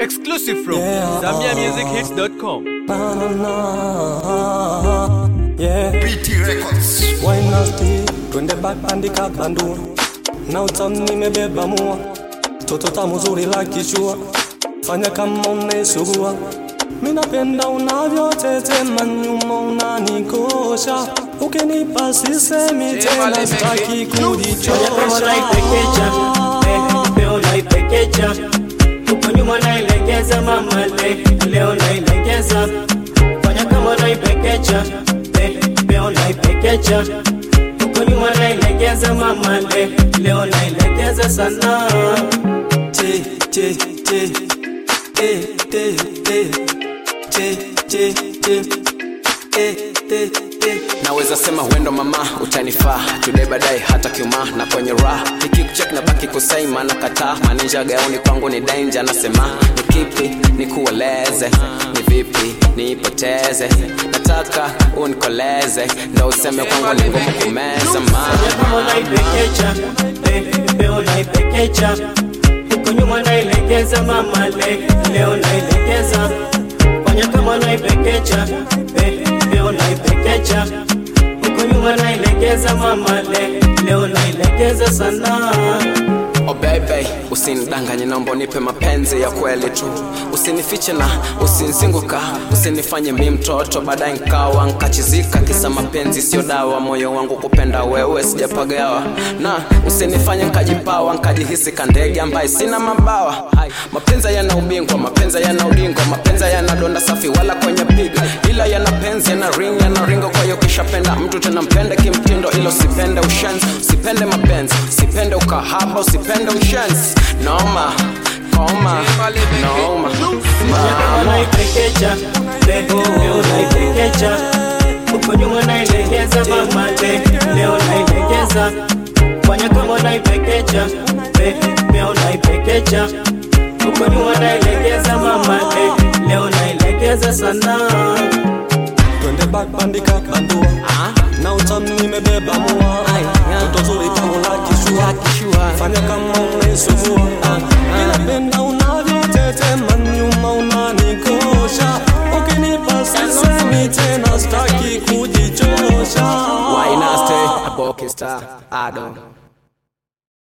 Exclusive from Yeah. ZambiaMusicHits.com. Na, na, na, yeah. BT Records. Why nasty? Twende bakandika bandua na utamu nimebeba mua toto tamu zuri la kishua fanya kama unaisugua minapenda unavyotetema nyuma unanikosha ukinipa sisemi tena staki kama naipekecha eh, leo naipekecha huko nyuma nailegeza mama le, leo nailegeza fanya kama naipekecha eh, leo naipekecha huko nyuma nailegeza mama le, leo nailegeza sana Che, che, che, eh, te, te, che, che, che, eh, te, te. naweza sema wendo mama utanifaa today baadaye hata kiuma na kwenye raha nikikuchek na baki kusai maana kataa maninja gauni kwangu ni danger nasema ni kipi nikueleze ni vipi niipoteze nataka unikoleze ndo useme kwangu ni ngumu kumeza ma fanya kama naipekecha eh, leo naipekecha huko nyuma nailegeza mama le, leo nailegeza fanya kama naipekecha eh, leo naipekecha huko nyuma nailegeza mama le, leo nailegeza sana Oh baby, usinidanganye naomba nipe mapenzi ya kweli tu usinifiche na usinzinguka usinifanye mi mtoto baadaye nkawa nkachizika kisa mapenzi sio dawa moyo wangu kupenda wewe sijapagawa na usinifanye nkajipawa nkajihisi kandege ambaye sina mabawa mapenzi yana ubingwa mapenzi yana udingwa mapenzi yana donda safi wala kwenye piga ila yana penzi yana ring yana ringo kwa hiyo kishapenda mtu tena mpende kimtindo ilo sipende ushenzi usipende mapenzi usipende ukahaba usipende ushenzi noma koma noma kama naipekecha leo leo naipekecha huko nyuma nailegeza mama le, leo nailegeza fanya kama naipekecha le, leo naipekecha huko nyuma nailegeza mama le, leo nailegeza sana twende bakbandika bandua na utamu nimebeba mua toto zuri tamu la kishua fanya kama unaisugua inapenda unavyotetema nyuma unanikosha ukinipa sisemi tena staki kujichosha Why not stay a Star? I don't